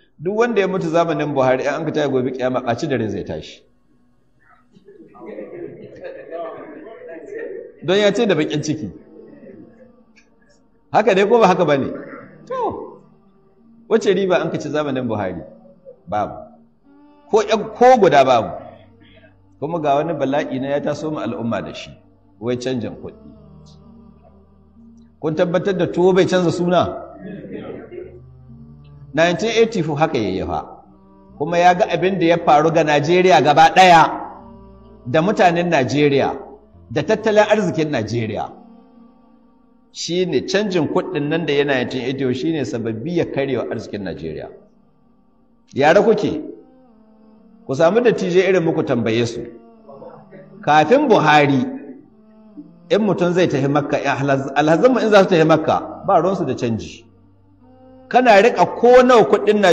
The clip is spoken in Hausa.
duk wanda ya mutu zamanin buhari an ka taya gobe kiyama ɓaci da rin zai tashi don ya ce da bakin ciki haka dai ko ba haka ba ne to wace riba an ka ci zamanin buhari babu ko guda babu kuma ga wani bala'i na ya taso mu al'umma da shi wai canjin kuɗi kun tabbatar da tuwo bai canza suna 1984 haka yayyafa kuma ya ga abin da ya faru ga Najeriya gaba ɗaya da mutanen Najeriya da tattalin arzikin Najeriya shi ne canjin kuɗin nan da yana 1984 shi ne sababbi ya karewa arzikin Najeriya yare kuke ku samu da tije irin muku tambaye su kafin Buhari in mutum zai tafi makka alhazanmu in za su tafi makka ba ruwansu da canji kana riƙa ko nawa kuɗin